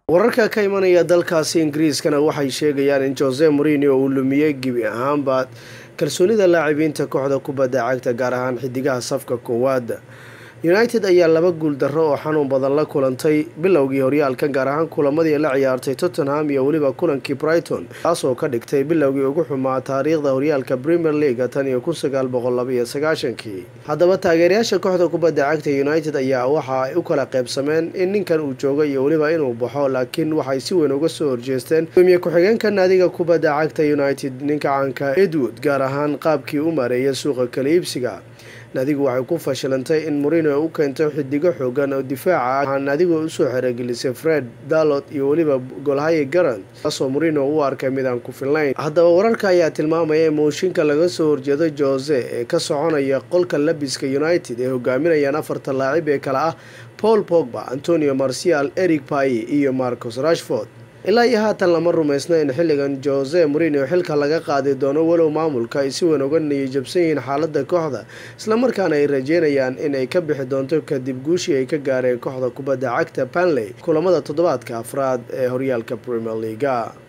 wararka ka imanaya dalkaasi ingiriiskana waxay sheegayaan in jose morinio uu lumiyey gebi ahaanba kalsoonida laacibiinta kooxda kubadda cagta gaar ahaan xidigaha safka koowaad united ayaa laba guul darro oo xanuun badan la kulantay bilowgii horyaalkan gaar ahaan kulamadii la ciyaartay tottenham iyo weliba kulankii brighton taasoo ka dhigtay bilowgii ugu xumaa taariikhda horyaalka premier leaga tan iyo kun sagaal boqol labaiyo sagaashankii haddaba taageerayaasha kooxda kubadda cagta united ayaa waxa ay u kala qaybsameen in ninkan uu joogo iyo weliba inuu baxo laakiin waxay si weyn uga soo horjeesteen gudoomiye ku-xigeenka naadiga kubadda cagta united ninka caanka edwood gaar ahaan qaabkii u maareeyay suuqa kala iibsiga naadigu waxay ku fashilantay in morino u keento xidigo xoogan oo difaaca ah waxaa naadigu usoo xerogelisay fred dalot iyo weliba golhaye garant taasoo morino u arkay mid aan ku filnayn haddaba wararka ayaa tilmaamaya in mooshinka laga soo horjeedo jose ee ka soconaya qolka labiska united ee hogaaminayaan afarta laacib ee kale ah paul pogba antonio marcial eric payi iyo marcos rashford ilaa iyo haatan lama rumaysna in xilligan jose morino xilka laga qaadi doono walow maamulka ay si weyn uga niyajabsan yihiin xaaladda kooxda islamarkaana ay rajeynayaan in ay ka bixi doonto kadib guushii ay ka gaareen kooxda kubadda cagta panley kulamada toddobaadka afraad ee horyaalka premier leaga